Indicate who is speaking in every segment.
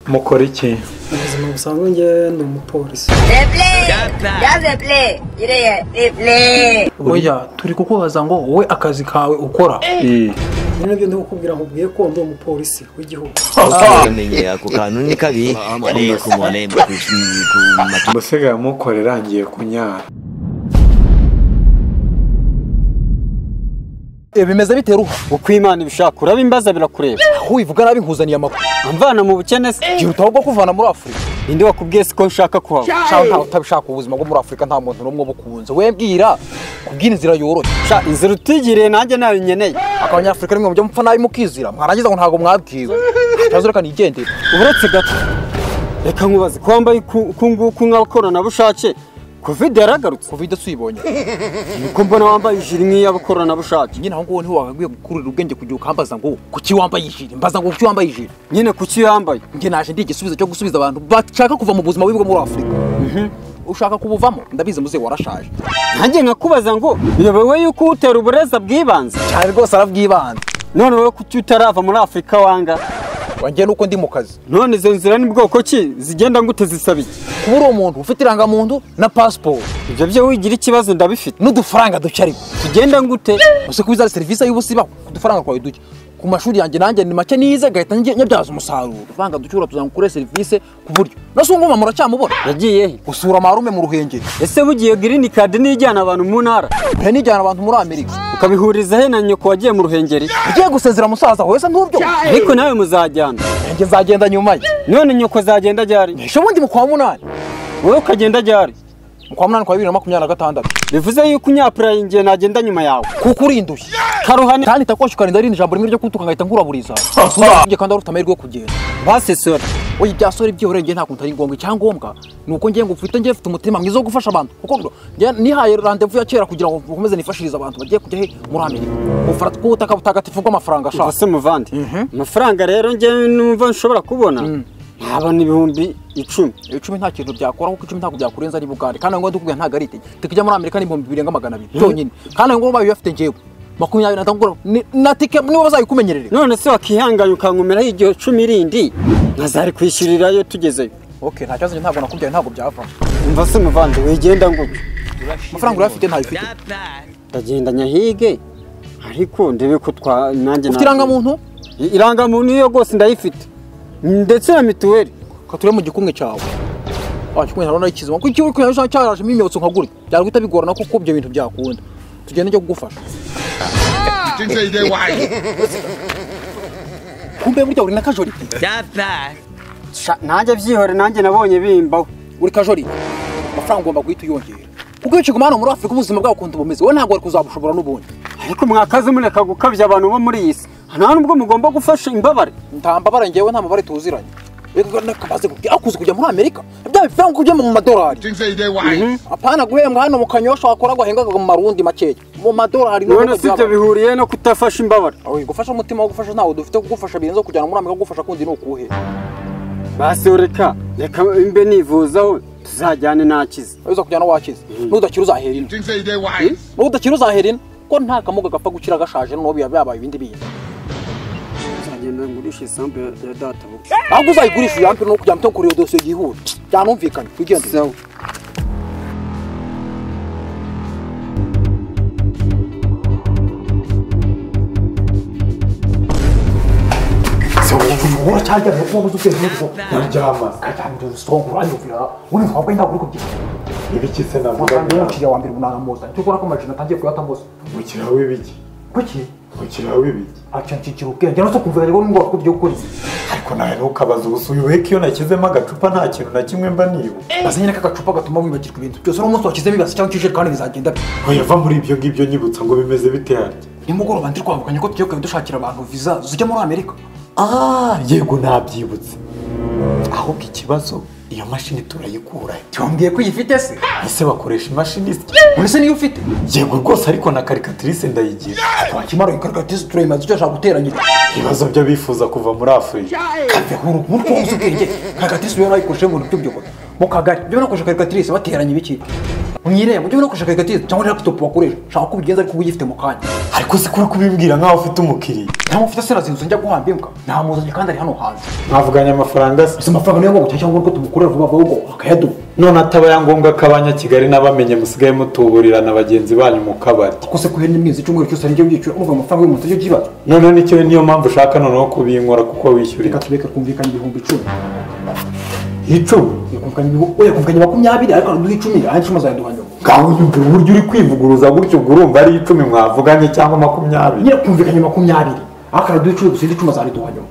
Speaker 1: mukora iki
Speaker 2: mu buzima busanzwe njye ni umupolisi
Speaker 3: Replay Yaze play Yireye Replay
Speaker 4: oya turi kukubaza ngo wowe akazi kawe ukora
Speaker 1: Eh,
Speaker 2: nyine nabyo ndi kukubwira nkubwiye ko ndi umupolisi w'igihugu
Speaker 5: umenye ako kantu ni kabi ariko ku marembo ku ku matu
Speaker 1: mbese mukorera ngiye kunyara
Speaker 6: bimeze bite ruha
Speaker 7: uko imana ibishaka uraba imbaza birakureba
Speaker 6: aho wivuga nabi nkuzaniye amakuru
Speaker 7: amvana mu bukene se
Speaker 6: byihuta ahubwo kuvana muri afurika
Speaker 7: ninde wakubwiye se ko nshaka kuhaba
Speaker 6: shaho ntawe utabishaka ubuzima bwo muri afurika nta muntu n'umwe bukunze we bwira kubwira inzira yoroshye
Speaker 7: sha inzira utigiriye nanjye nayo nkeneye
Speaker 6: abanyafurika nimwe mujya mupfa nabi mukizira mwarangiza ngo ntabwo mwabwiwe ntazo reka nigendere
Speaker 7: uretse gato reka nkubaze ko wambaye uku uku nguku nk'abakoranabushake kovide yaragarutse
Speaker 6: covid tuyibonye
Speaker 7: niko mbona wambaye ijiri nk'iy'abakoranabushake
Speaker 6: nyine aho ngaho niho wagakwiye gukurira ubwenge kugira ukambaza ngo kuki wambaye ijiri mbaza ngo kuki wambaye ijiri
Speaker 7: nyine kuki yambaye
Speaker 6: njye naje ndi igisubizo cyo gusubiza abantu bashaka kuva mu buzima bubi bwo muri afurika ushaka kubuvamo ndabizi muzehe warashaje
Speaker 7: nanjye nkakubaza ngo uyobewe yuko utera uburezi bw'ibanze
Speaker 6: cyane rwose arabwibanze
Speaker 7: none wowe kuki utarava muri afurika wanga
Speaker 6: wanjye nuko ndi mu kazi
Speaker 7: none izo nzira ni bwoko ki zigenda ngute zisaba iki
Speaker 6: kuba uri umuntu ufite irangamuntu na pasiporo
Speaker 7: ibyo byo wigira ikibazo ndabifite
Speaker 6: n'udufaranga duke ariko
Speaker 7: tugenda ngute
Speaker 6: gusa ko bizari serivisi y'ubusibaho ku dufaranga kwawe duke ku mashuri yanjye nanjye ni make nize gahita njye- nyabyaza umusaruro udufaranga duke tuzamukure serivisi ku buryo na si ngoma muracyamubona
Speaker 7: yagiye he
Speaker 6: gusura marume mu ruhengeri
Speaker 7: ese bugiye girini kadi niyo ijyana abantu mu ntara
Speaker 6: pe nijyana abantu muri amerika
Speaker 7: ukabihuriza he na nyoko wagiye mu ruhengeri
Speaker 6: ugiye gusezera musaza wawe se ntubyo
Speaker 7: ariko nawe muzajyana
Speaker 6: njye nzagenda nyuma ye
Speaker 7: none nyoko zagenda ryari
Speaker 6: ejo bundi mu kwa munani
Speaker 7: wowe ukagenda ryari
Speaker 6: mu kwa munani kwa bibiri na makumyabiri na gatandatu
Speaker 7: bivuze yuko unyapuraye igihe nagenda nyuma yawe
Speaker 6: kuko urindushye
Speaker 7: karuhane
Speaker 6: kandi itakwasha ukarinda rindi jambo rimwe ryo kutuka ngahita nkuraburiza njye kandi wari ufite amahirwe yo kugenda
Speaker 7: basesora
Speaker 6: oya ibya sore byihoreye njye nta kuntu ari ngombwa icyangombwa ni uko njye ngo mfite njye mfite umutima mwiza wo gufasha abantu kuko njye nihaye randevu ya kera kugira ngo nkomeze nifashirize abantu bagiye kujya he muri amerika ubufara bw'ubutaka butagatifu bw'amafaranga ashaka
Speaker 7: ubuse muvandi amafaranga rero njyewe numva nshobora kubona ntabona ibihumbi icumi
Speaker 6: icumi nta kintu byakora kuko icumi ntabwo byakurenza niba uganje kandi ngo ndikubwira ntabwo ari itege tukijya muri amerika ni ibihumbi birenga magana abiri byonyine kandi ngo bayo bafite njyewe makumyabiri na tanu ni- na tike niba bazayikumenyerere
Speaker 7: none se wakihanganya ukankomeraho igihe cumi rindi nkazari kwishyurirayo tugezeyo
Speaker 6: okay nta kibazo njye ntabwo nakubyaye ntabwo byavamo
Speaker 7: umva se muvandi wigenda ngute
Speaker 6: amafaranga urayafite ntayifite
Speaker 7: ndagendanya hige ariko ndebe ko twa nanjye
Speaker 6: ufite irangamuntu
Speaker 7: I- irangamuntu iyo rwose ndayifite ndetse na mituweli
Speaker 6: kature mu gikumwe cyawe wakikumwe ntabwo nayikizima kuko ikiwe kuyaje cyarajemo imyotsi nka gutya byari guhita bigorana kuko ibyo bintu byakunda tugende njya kugufasha kumbe burya uri na kajorite
Speaker 7: Sha, nanjye byihore nanjye nabonye bimbaho
Speaker 6: uri kajorite amafaranga ugomba guhita uyongera kuko iyo ukiguma hano muri afurika ubuzima bwawe ukuntu bumeze wowe ntabwo wari kuzabushobora n'ubundi
Speaker 7: ariko mwakaze mureka gukabya abantu bo muri iyi si nta nubwo mugomba gufasha imbabare
Speaker 6: nta mbabare njyewe nta mabare tuziranye reka nakabaze kubwira akuze kujya muri amerika bya bifaranga kujya mu madolari apana guhembwa hano mu kanyosha wakora guhengaga mu marundi makeya mu madolari
Speaker 7: none si ibyo bihuriye no kutafasha imbabare
Speaker 6: Oya, gufasha umutima wo gufasha ntawo dufite kugufasha birenze kujyana muri amerika kugufasha kundi ni ukuhe
Speaker 7: basi reka reka mbe nivuzaho tuzajyane nakize
Speaker 6: uza kujyana wakize nudakira uzahera ino nudakira uzahera ino ko nta kamuga gapfa gukira gashaje noneho biba byabaye ibindi bintu
Speaker 7: nzagenda ngurisha isambu ya ya data buke
Speaker 6: ahubwo uzayigurisha uyampire no kujya muto kureba dosiye yihuta byanumvikanye wigendere
Speaker 7: sawa
Speaker 1: kuryama ibiki se navuga mukira w'ibiki mukira w'ibiki ariko nawe ntukabaze ubusuyu weke iyo nashyizemo agacupa nta kintu na kimwe mba niba
Speaker 6: azanye n'akagacupa gatuma wibagirwa ibintu byose n'umunsi wakizemo ibasi cyangwa ikijerekani bizagenda bye
Speaker 1: yava muri ibyo ngibyo nyibutsa ngo bimeze bite harya
Speaker 6: nimugoroba ndi kwambukanye ko tugiye kujya dushakira abantu viza zijya muri amerika
Speaker 1: Ah, yego nabyibutse ahubwo ikibazo iyo mashini turayikurahe
Speaker 6: tiwambwiye ko uyifite se
Speaker 1: ese bakoresha imashini isya
Speaker 6: urese niyo ufite
Speaker 1: yego rwose ariko na karikatirise ndayigira
Speaker 6: wakimara uyikarikatize turayimaze icyo ashaka guteranyira
Speaker 1: ibibazo byo bifuza kuva muri afurika
Speaker 6: bihuru mutwe wose ubwenge karikatirise uba warayikoresheje mu bintu by'ubuyobozi mu kagari byo nakoresha karikatirise bateranya ibiki mwireba ujye no gushaka igatiza cyangwa laptop wakoresha shaka ko ubigenza ariko uyifite mu kanya
Speaker 1: ariko si ko uri kubibwira nk'aho ufite umukiriya
Speaker 6: nta muntu ufite sinazinzu njya guhamba imbwa nta muzanye kandi ari hano hanze
Speaker 1: mwavuganye amafaranga se
Speaker 6: gusa amafaranga niyo ngombwa cyangwa ko tumukorera vuba vuba ubwo akayaduha
Speaker 1: none ataba ya ngombwa ko abanyakigali n'abamenye musigaye mutuburirana bagenzi banyu mu kabari
Speaker 6: kose ko ihene imyezi icyumweru cyose arijya byiciro uvuga amafaranga y'umuntu atajya ubyibara
Speaker 1: noneho nicyo niyo mpamvu ushaka noneho kubinkora kuko wishyurira
Speaker 6: reka tureke twumvikanye ibihumbi icumi
Speaker 1: icumi
Speaker 6: yakumvikanye ibihumbi oya kumvikanye makumyabiri ariko araduha icumi aya icumi azayaduha nyuma
Speaker 1: ngaho nyumva uburyo uri kwivuguruza gutyo ubwo urumva ari icumi mwavuganye cyangwa makumyabiri
Speaker 6: nyine kumvikanye makumyabiri ariko araduha icumi gusa indi icumi azariduha nyuma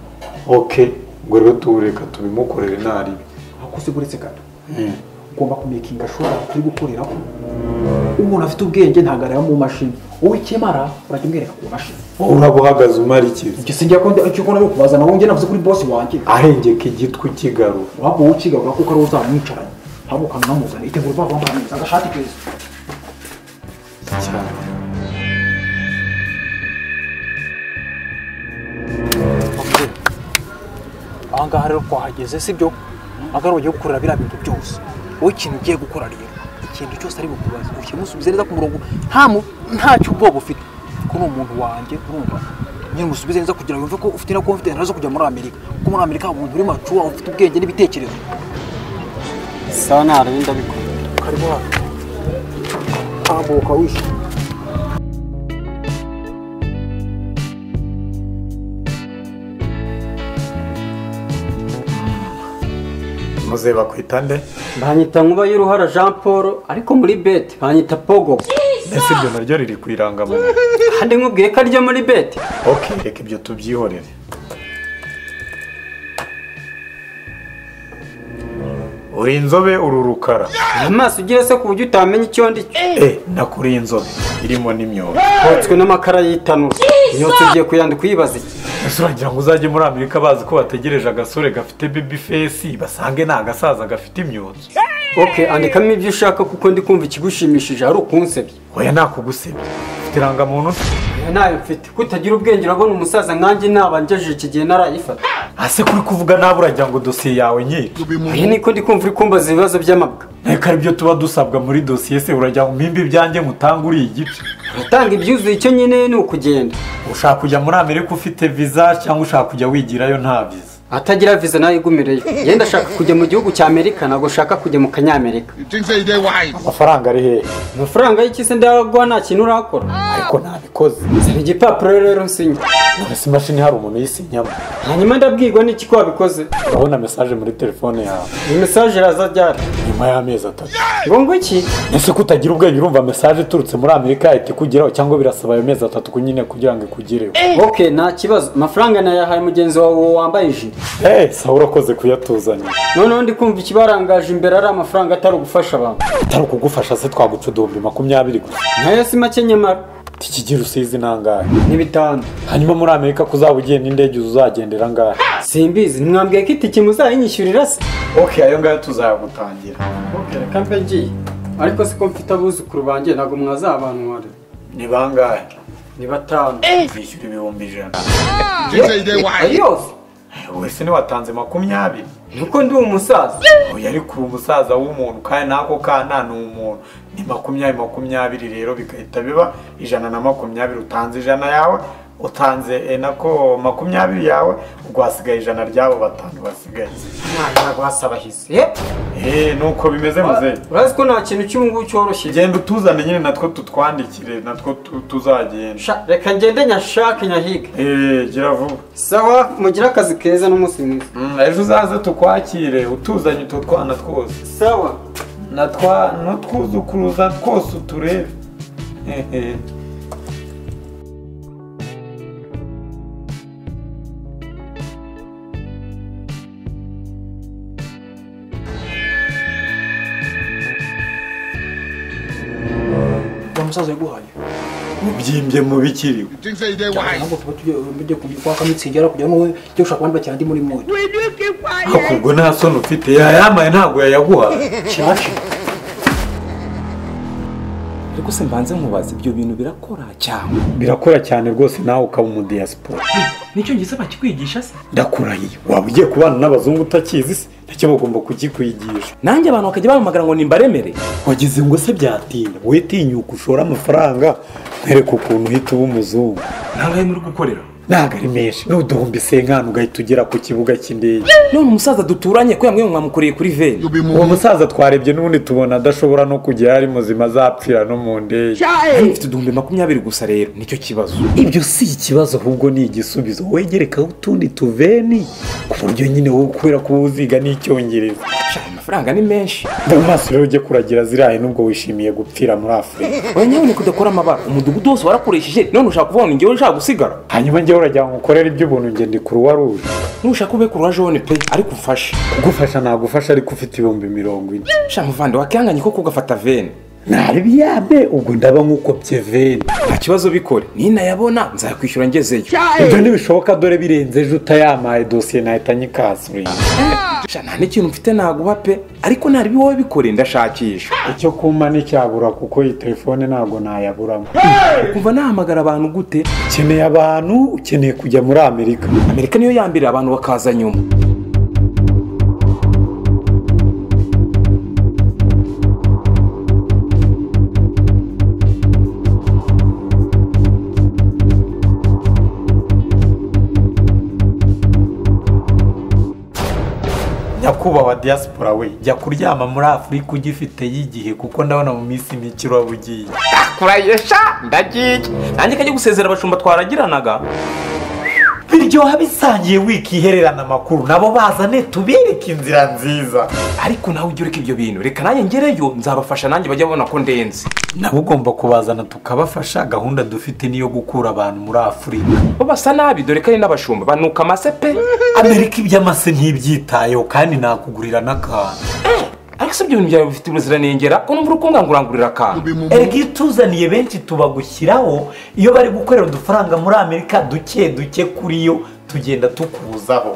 Speaker 1: oke ngo rero tuwureka tubimukorere naribi
Speaker 6: akoze uretse gato ugomba kumekinga shora turi gukoreraho umuntu afite ubwenge ntabwo areba mu mashini wowe ikemara urajya umwereka ku mashini
Speaker 1: uraba uhagaze umara ikiza
Speaker 6: ibyo sinjya ko icyo ukora yo kubaza nawe njye navuze kuri bosi wanjye
Speaker 1: arengeka igitwi kigarura
Speaker 6: waba wowe ukigarura kuko ariwe uzamwicaranye haba ukamwamuzana itegura uva wambaye neza agashati keza
Speaker 1: cyane
Speaker 6: aha ngaha rero twahageze sibyo aha ngaha ugiye gukorera biriya bintu byose wowe ikintu ugiye gukora rero ikintu cyose ari bukubaze ukimusubize neza ku murongo nta mu- ntacyo ubwoba ufite kuko ni umuntu wanjye urumva nyine umusubize neza kugira ngo yumve ko ufite na confidence zo kujya muri amerika kuko muri amerika umuntu uri macuwa ufite ubwenge n'ibitekerezo
Speaker 7: sawa ntarebe ndabikora
Speaker 6: karibu hano tambuka wishimye
Speaker 1: muze bakwita nde
Speaker 7: banyita nkuba y'uruhara jean paul ariko muri beti banyita pogo
Speaker 1: ese ibyo naryo riri ku irangamuntu
Speaker 7: kandi nkubwiye ko ariryo muri beti
Speaker 1: oke reka ibyo tubyihorere uri inzobe uri urukara
Speaker 7: amaso ugira se ku buryo utamenya icyo ndi cyo
Speaker 1: e nakuriye inzobe irimo n'imyobo
Speaker 7: hotswe n'amakara y'itanura iyo tugiye kuyandika uyibaza iki
Speaker 1: ese uragira ngo uzajye muri amerika bazi ko bategereje agasore gafite baby face basange nta gasaza gafite imyotsi
Speaker 7: oke andikamo ibyo ushaka kuko ndi kumva ikigushimishije hari ukunsebya
Speaker 1: oya nakugusebya ufite irangamuntu nto
Speaker 7: Oya, ntayo mfite kutagira ubwenge urabona umusaza nkanjye naba ngejeje iki gihe narayifata
Speaker 1: ase kuri kuvuga nabi uragira ngo dosiye yawe nyiri
Speaker 7: iyi niko ndi kumva uri kumbaza ibibazo by'amabwa
Speaker 1: reka aribyo tuba dusabwa muri dosiye se uragira ngo mpimbe ibyanjye mutange uriya igice
Speaker 7: uratanga ibyuzuye icyo nyine ni ukugenda
Speaker 1: ushaka kujya muri amerika ufite viza cyangwa ushaka kujya wigirayo nta viza
Speaker 7: atagira viza nayo igumireyo yenda ashaka kujya mu gihugu cya amerika ntabwo ashaka kujya mu kanyamerika
Speaker 8: things that they wise.
Speaker 1: amafaranga ari hehe
Speaker 7: amafaranga y'ikise ndaguha nta kintu urakora
Speaker 1: ariko ntabikoze
Speaker 7: saba igipapuro rero nsinya
Speaker 1: none se imashini hari umuntu uyisinyamo
Speaker 7: hanyuma ndabwirwa n'iki ko wabikoze
Speaker 1: urabona mesaje muri telefone yawe
Speaker 7: iyi mesaje iraza ryari
Speaker 1: nyuma y'amezi atatu
Speaker 7: ngo ngo iki
Speaker 1: ese ko utagira ubwenge urumva mesaje iturutse muri amerika yahita ikugeraho cyangwa birasaba ayo mezi atatu ku nyine kugira ngo ikugereho
Speaker 7: ok nta kibazo amafaranga nayahaye mugenzi wawe wambaye ijiri
Speaker 1: eee sawa urakoze kuyatuzanya
Speaker 7: noneho ndi kumva ikibarangaje imbere ari amafaranga atari ugufasha abantu
Speaker 1: atari ukugufasha se twaguca uduhumbi makumyabiri gusa
Speaker 7: nayo si make nyamara
Speaker 1: tikigira usize inangahe
Speaker 7: ni bitanu
Speaker 1: hanyuma muri amerika kuzaba ugiye n'indege uzagendera angahe
Speaker 7: simbizi ntimwambwiye ko itike muzayinyishyurira se
Speaker 1: ok ayo ngayo tuzayagutangira
Speaker 7: ok reka mbe ngiye ariko si ko mfite abuzukuru banjye ntabwo mwazabanura
Speaker 1: ni bangahe
Speaker 7: ni batanu
Speaker 1: nishyura ibihumbi ijana
Speaker 8: Things that they wise.
Speaker 7: ayose
Speaker 1: wese ntiwatanze makumyabiri
Speaker 7: nuko ndi umusaza
Speaker 1: oya ariko uri umusaza w'umuntu kandi n'ako kana ni umuntu ni makumyabiri makumyabiri rero bigahita biba ijana na makumyabiri utanze ijana yawe utanze eh, nako makumyabiri yawe ubwo hasigaye ijana ryabo batanu basigaye
Speaker 7: ntabwo guhasabahiza ye
Speaker 1: eee nuko bimeze muzehe
Speaker 7: urazi ko nta kintu cy'ubungubu cyoroshye
Speaker 1: genda utuzane nyine natwo tutwandikire natwo tu- tuzagenda
Speaker 7: Sha, reka ngende nyashake nyahige
Speaker 1: eee gira vuba
Speaker 7: sawa mugire akazi keza n'umunsi mwiza
Speaker 1: Mm, ejo uzaze tukwakire utuzanye utwo twana twose
Speaker 7: sawa
Speaker 1: na twa n'utwuzukuruza twose uturebe Hehe.
Speaker 6: uwo musaza yaguhaye
Speaker 1: ubyimbye mu bikiriwe
Speaker 8: Things that they wise.
Speaker 6: ntabwo tuba tugiye tujye kwa kamitsingira kugira ngo wowe ujye gushaka abandi bakira ndi muri mwoyo
Speaker 1: ariko ubwo nta soni ufite yayamaye ntabwo yayaguha
Speaker 6: cyashe
Speaker 9: ariko se mbanze mubaze ibyo bintu birakora cyane
Speaker 1: birakora cyane rwose nawe ukaba umudiyasipora
Speaker 9: n'icyongereza bakikwigisha se
Speaker 1: ndakurahiye waba ugiye kubana n'abazungu utakizi se nacyo bagomba kukikwigisha
Speaker 9: nanjye abantu bakajya bampamagara ngo nimbaremere
Speaker 1: wagize ngo se byatinda wowe tinyuka ushore amafaranga nkwereka ukuntu uhita uba umuzungu
Speaker 9: ntabwo ari muri gukorera
Speaker 1: ntabwo ari menshi nuduhumbi senkani ugahita ugera ku kibuga cy'indege
Speaker 9: none umusaza duturanye kubera mwe mwamukoreye kuri veni
Speaker 8: You be
Speaker 1: uwo
Speaker 8: moving.
Speaker 1: musaza twarebye n'ubundi tubona adashobora no kujya yari muzima azapfira no mu ndege
Speaker 9: hano mfite uduhumbi makumyabiri gusa rero nicyo kibazo
Speaker 1: ibyo si ikibazo ahubwo ni igisubizo wegerekaho utundi tuveni ku buryo nyine wowe kubera ko uba uziga n'icyongereza
Speaker 9: Sha, amafaranga ni menshi
Speaker 1: mu maso rero ujye kuragira ziriya nubwo wishimiye gupfira muri afurika
Speaker 9: oya nyamuneka udakora amabara umudugudu wose warakoresheje none ushaka kuvuga ngo ni njyewe ushaka gusigara
Speaker 1: hanyuma njyewe urajya ngo ukorere iby'ubuntu ngende ndi kuruwa ruje
Speaker 9: nushaka ube kuruwa jone pe ariko umfashe
Speaker 1: kugufasha nagufasha ariko ufite ibihumbi mirongo ine
Speaker 9: sha muvande wakihanganye ko kugafata veni
Speaker 1: ntabiyabe ubwo ndaba nk'ukopye veni
Speaker 9: nta kibazo bikore ninayabona nzayakwishyura ngezeyo
Speaker 1: ibyo ntibishoboka dore birenze ejo utayamaye dosiye nahita nyikasuriye
Speaker 9: sha nta n'ikintu mfite naguha pe ariko ntarebe wowe bikore ndashakisha
Speaker 1: icyo kumpa nticyabura kuko iyi telefone ntabwo nayaburamo
Speaker 9: kumva nahamagara abantu gute
Speaker 1: ukeneye abantu ukeneye kujya muri amerika
Speaker 9: amerika niyo ya mbere abantu bakaza nyuma
Speaker 1: nyakubahwa diaspora we jya kuryama muri afurika ugifite y'igihe kuko ndabona mu minsi mike uraba ugiye
Speaker 9: kurayesha ndagiye nanjye kajya gusezera abashumba twaragiranaga
Speaker 1: biryoha bisangiye wikihererana amakuru nabo bazane tubereke inzira nziza
Speaker 9: ariko nawe ujya ureka ibyo bintu reka nanjye ngereyo nzabafasha nanjye bajya babona ko ndenze
Speaker 1: nabo ugomba kubazana tukabafasha gahunda dufite niyo gukura abantu muri afurika
Speaker 9: bo basa nabi dore ko ari n'abashumba banuka amase pe
Speaker 1: amerika iby'amase ntibyitayeho kandi nakugurira n'akantu
Speaker 9: ariko si ibyo bintu byawe bifite ubuziranengera ko numva uri kungangurangurira akantu
Speaker 1: erega iyo utuzaniye benshi tubagushyiraho iyo bari gukorera udufaranga muri amerika duke duke kuri yo tugenda tukuzaho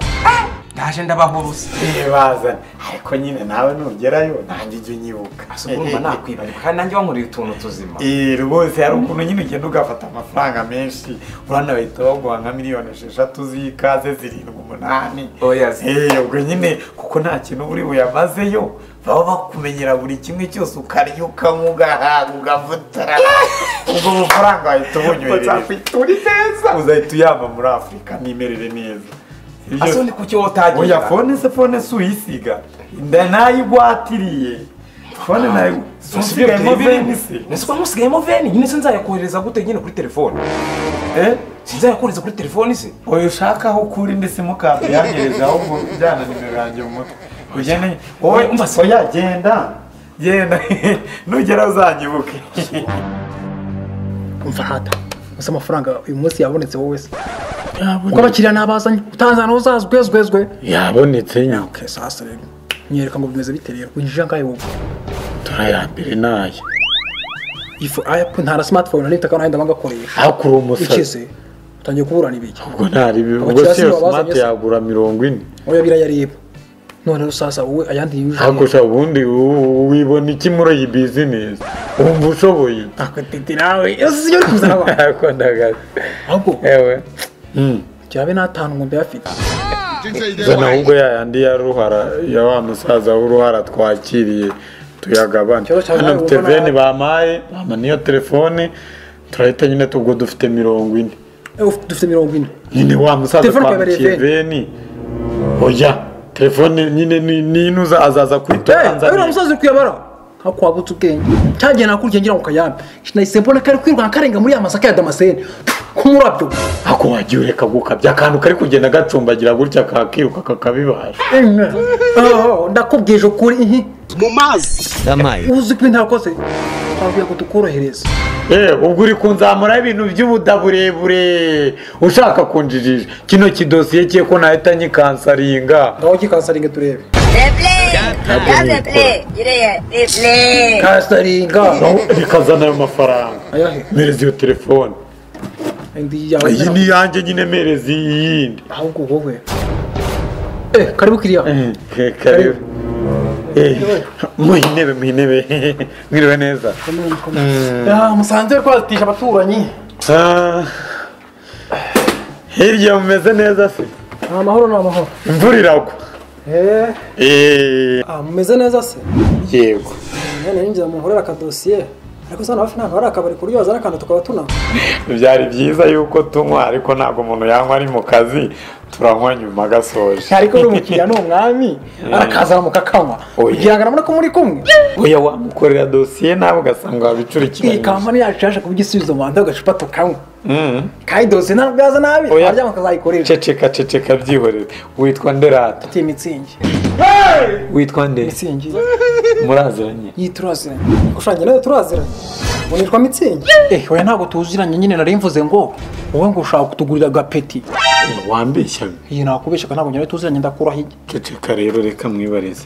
Speaker 9: ndaje ndabahuruza
Speaker 1: ntibazane ariko nyine nawe nugerayo nanjye ujye unyibuka
Speaker 9: urumva nakwibarika kandi nanjye wankorera utuntu tuzima
Speaker 1: Eh, rwose hari ukuntu nyine ugenda ugafata amafaranga menshi urabona bahita baguha nka miliyoni esheshatu z'ikaze zirindwi umunani
Speaker 9: Oya, zi-
Speaker 1: Eh, ubwo nyine kuko nta kintu buri buyamazeyo baba bakumenyera buri kimwe cyose ukarya ukanywa ugahaga ugavutara ubwo bufaranga wahita ubunyohereza
Speaker 9: uri neza
Speaker 1: uzahita uyama muri afurika ntimerere neza Ibyo-
Speaker 9: ase ni kuki wowe utagira
Speaker 1: oya fone se fone si uyisiga Nda- nayigwatiriye fone nayo si usigaye veni se
Speaker 9: nasuka musigayemo veni nyine sinzayakohereza gute nyine kuri telefone
Speaker 1: Eh?
Speaker 9: sinzayakohereza kuri telefone se
Speaker 1: oya ushaka aho ukura indi simukadi yangereza ahubwo ujyana nimero yanjye mu mutwe ujyane wowe
Speaker 9: Oya, umva se.
Speaker 1: oya genda genda nugera uzanyibuke
Speaker 2: umva hata gusa amafaranga uyu munsi yabonetse wowe se kuko abakiriya nabazanye utanzana uzazwezwezwe
Speaker 1: yabonetse nyuke
Speaker 2: sasa rero nyereka ngo bimeze bite rero winjira ngahe wowe
Speaker 1: turayambere nayo
Speaker 2: ifu ayapu ntara smartphone n'ifite akantu ahenda bangakoresha
Speaker 1: hakura
Speaker 2: ikize utangiye kuburana ibiki
Speaker 1: ubwo ntari
Speaker 2: ubwo si iyo smart
Speaker 1: yagura mirongo ine
Speaker 2: oya birayareba none rero sasa wowe ayandi yinjije
Speaker 1: hakurya ubundi u- wibona iki muri iyi bizinesi wumva ushoboye
Speaker 2: akatiti nawe iyo si yo uri kuzana abantu
Speaker 1: akundagaza
Speaker 2: ahubwo
Speaker 1: ewe
Speaker 2: kirabe n'atanu ngombe yafite
Speaker 8: Jinja ide
Speaker 1: zana
Speaker 8: wahai.
Speaker 1: ahubwo ya yandi ya ruhara ya wa musaza w'uruhara twakiriye tuyagabane
Speaker 2: Cyoro cyane
Speaker 1: hano mfite
Speaker 2: ubona-
Speaker 1: veni bampaye bampa n'iyo telefone turahita nyine ubwo dufite mirongo ine
Speaker 2: Eh, uf- dufite mirongo ine
Speaker 1: nyine wa musaza
Speaker 2: Telefone ukayibarira
Speaker 1: twamukiye
Speaker 2: veni.
Speaker 1: veni oya telefone nyine ni- ni za azaza
Speaker 2: ewe
Speaker 1: kwitonza
Speaker 2: musaza uri kuyabara ntabwo wabutse ubwenge cyagiye nakurikiye ngira ngo kayambe nahise mbona kari kwirukanka karenga muri ya masaka ya damascene k'umurabyo
Speaker 1: ako wagiye ureka gukabya akantu kari kugenda gacumbagira gutya kakiruka kakabibasha
Speaker 2: Oh, ndakubwije ukuri ihi
Speaker 5: Yamaye.
Speaker 2: uzi ko ntakoze twabwiye ngo tukorohereze
Speaker 1: Eh, ubwo uri kunzamuraho ibintu by'ubuda burebure ushaka kunjijisha kino kidosiye cye ko nahita nyikansaringa
Speaker 2: ngaho gikansaringe turebe
Speaker 3: Yaze play. Yireye. Play.
Speaker 2: kansaringa
Speaker 1: Naho bikazana ayo mafaranga
Speaker 2: ayahe
Speaker 1: mereza iyo telefone
Speaker 2: indi yawe
Speaker 1: iyi ni iyanjye nyine mereza iyindi
Speaker 2: ahubwo wowe eh karibu kiriya
Speaker 1: karibu muhe intebe muhe intebe mwiriwe neza
Speaker 2: Ah, musanze kwatisha abaturanyi
Speaker 1: Ah, hirya mumeze neza se
Speaker 4: ni amahoro ni amahoro
Speaker 1: imvura iragwa
Speaker 4: Eh,
Speaker 1: Eh,
Speaker 4: ah, mumeze neza se
Speaker 1: yego
Speaker 4: none ninjira mu nkorera akadosiye ariko sana hafi ntabwo hari akabari ku buryo wazana akantu tukaba tunanywa
Speaker 1: byari byiza yuko tunywa ariko ntabwo umuntu yanywa ari mu kazi turanywa nyuma agasoje
Speaker 2: ariko uri umukiriya ni umwami arakazana mukakanywa
Speaker 1: Oya.
Speaker 2: kugira ngo arabona ko muri kumwe
Speaker 1: oya wamukorera dosiye nawe ugasanga
Speaker 2: iyi
Speaker 1: wabicurikiranyije
Speaker 2: kampani yacu yaje kuba igisubizo mu bantu agacupa tukanywa
Speaker 1: Mm.
Speaker 2: kandi dosiye ntabwo yaza nabi
Speaker 1: Oya.
Speaker 2: abaryama akazayikoresha
Speaker 1: ceceka ceceka byihorere witwa nderata
Speaker 2: ati mitsingi
Speaker 1: witwa nde
Speaker 2: mitsingi
Speaker 1: muraziranye
Speaker 2: iyi turaziranye gushanya nayo turaziranye ubu nitwa mitsingi
Speaker 6: eh oya ntabwo tuziranye nyine nari mvuze ngo wowe ngo ushaka kutugurira agapeti
Speaker 1: wambeshya
Speaker 6: iyi nakubeshyaga ntabwo nyine tuziranye ndakuraho ijya
Speaker 1: ceceka rero reka mwibarize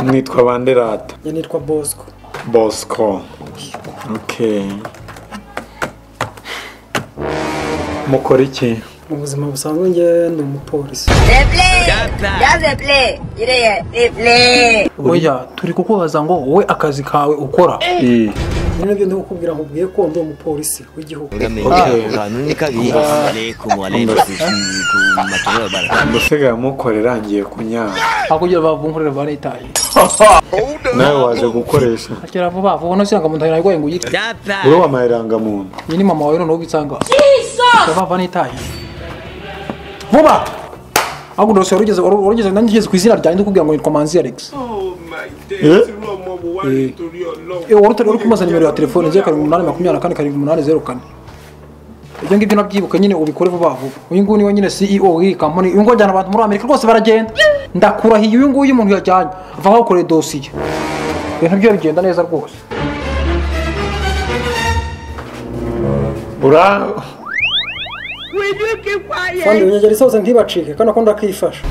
Speaker 1: mwitwa ba nderata
Speaker 2: iyo nitwa bosco
Speaker 1: bosco okay mukora iki
Speaker 2: mu buzima busanzwe njye ni umupolisi
Speaker 3: Replay. Just replay. Yireye. Replay.
Speaker 6: oya turi kukubaza ngo wowe akazi kawe ukora
Speaker 2: ni nabyo ndi kukubwira nkubwiye ko ndi umupolisi w'igihugu
Speaker 5: Amenye kanuni kabi alaikum alaikum matoro ya baraka
Speaker 1: mbasigaye mukora irangiye kunyara
Speaker 6: hakurya bavunkurira ba letaye
Speaker 1: nawe waje gukoresha
Speaker 6: kera vuba vuba no siranga muntu yarwaye ngo yitwe
Speaker 1: uri wamayirangamuntu
Speaker 6: iyi ni mama wawe noneho ubitsanga bava n'itaye vuba ahubwo ndose warugeze warugeze nanjye ngeze ku izina ryanjye ndikubwira ngo nitwa manzi alex Eh, wari utari uri kumubaza nimero ya telefone zeru karindwi umunani makumyabiri na kane karindwi umunani zeru kane ibyo ngibyo nabyibuka nyine ubikore vuba vuba uyu nguyu niwe nyine ceo w'iyi kampani uyu nguyu ajyana abantu muri amerika rwose baragenda ndakurahiye uyu nguyu umuntu yajyanye ava aho gukorera dosiye ibintu byo bigenda neza rwose
Speaker 1: ura
Speaker 2: kandi unyegera isoza ntibacike kandi akunda akifasha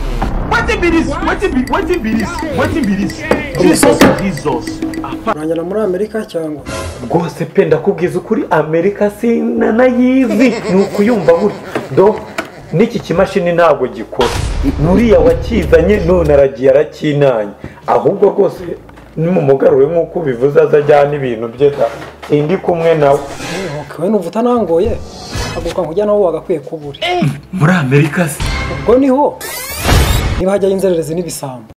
Speaker 2: urangira muri amerika cyangwa
Speaker 1: rwose pe ndakubwiza ukuri amerika sinanayizi ni ukuyumva gutya do n'iki kimashini ntabwo gikora nuriya wakizanye none aragiye arakinanye ahubwo rwose nimumugarure nk'uko ubivuze azajyana ibintu bye da sindi kumwe nawe
Speaker 2: wowe numva utanangoye haguruka nkujya naho wagakwiye kubura
Speaker 1: muri amerika se
Speaker 2: ubwo niho niba hajyayo inzererezi n'ibisambo